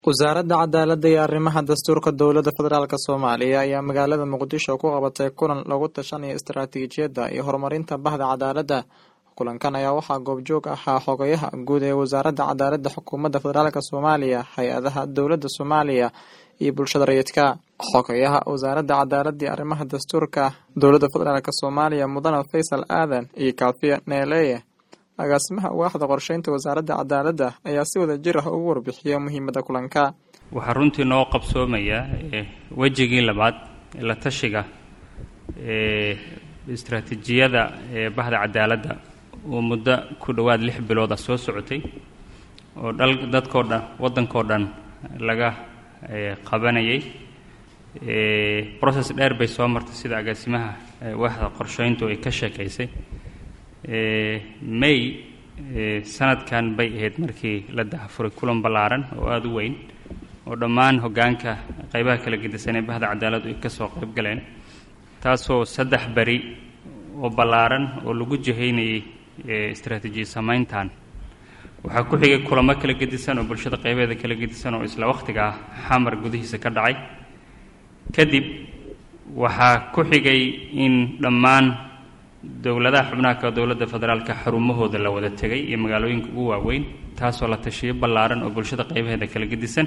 wasaaradda cadaaladda iyo arrimaha dastuurka dowladda federaalk soomaaliya ayaa magaalada muqdisho ku qabatay kulan lagu tashanaya istaraatiijiyadda iyo horumarinta bahda cadaaladda kulankan ayaa waxaa goobjoog ahaa xogayaha guud ee wasaaradda cadaaladda xukuumadda federaalk soomaaliya hay-adaha dowladda soomaaliya iyo bulshada rayidka xogayaha wasaaradda cadaaladda iyo arrimaha dastuurka dowladda federaalk soomaaliya mudane faysal aadan iyo kaafiya neeleeye agaasimaha waaxda qorsheynta wasaaradda cadaaladda ayaa si wada jir ah ugu warbixiyay muhiimadda kulanka waxaa runtii noo qabsoomaya wejigii labaad ee la tashiga ee istaraatiijiyada ee bahda cadaaladda oo muddo ku dhowaad lix bilooda soo socotay oo dhal dadkoo dhan waddankoo dhan laga qabanayay process dheer bay soo martay sida agaasimaha waaxda qorsheyntu ay ka sheekaysay may sanadkan bay ahayd markii la dahafuray kulan ballaaran oo aada u weyn oo dhammaan hoggaanka qaybaha kala gedisan ee bahda cadaaladdu ay ka soo qayb galeen taasoo saddex beri oo ballaaran oo lagu jihaynayay istaraatiijiya samayntan waxaa ku xigay kulamo kala gedisan oo bulshada qaybeeda kala gedisan oo isla wakhtiga ah xamar gudihiisa ka dhacay kadib waxaa ku xigay in dhammaan dowladaha xubnaha ka dowladda federaalka xarumahooda la wada tegay iyo magaalooyinka ugu waaweyn taasoo la tashiyo ballaaran oo bulshada qaybaheeda kala gedisan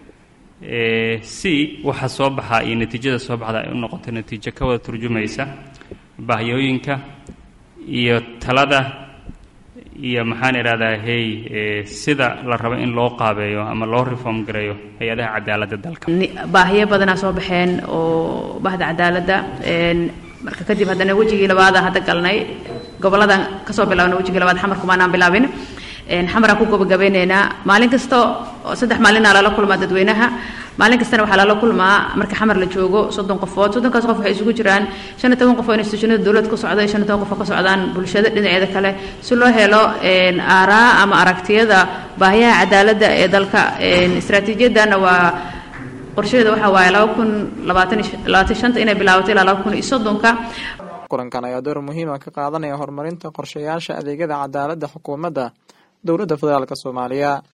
si waxa soo baxaa iyo natiijada soo baxda ay u noqoto natiijo ka wada turjumaysa bahyooyinka iyo talada iyo maxaan idhahdaa hey sida la rabo in loo qaabeeyo ama loo reform gareeyo hay-adaha cadaaladda dalka baahiyo badanaa soo baxeen oo bahda cadaaladda marka kadib haddana wejigii labaada hadda galnay goboladan kasoo bilaabna wejigii labaad xamar kumaanaan bilaabin xamaraan ku gabagabeyneynaa maalin kasta oo saddex maalinaa lala kulmaa dadweynaha maalin kastana waxaa lala kulmaa marka xamar la joogo soddon qofood soddonkaas qof waxay isugu jiraan shan iyo toban qof oo institutionada dowlad ka socda iyo shan iyo toban qof oo ka socdaan bulshada dhinaceeda kale si loo helo aaraa ama aragtiyada baahiyaha cadaaladda ee dalka istaraatiijiyadana waa qorshaheeda waxaa waaye laba kun labaatan labaatan shanta inay bilaabato ilaa laba kun iyo soddonka kulankan ayaa door muhiima ka qaadanaya horumarinta qorshayaasha adeegyada cadaaladda xukuumadda dowladda federaalk soomaaliya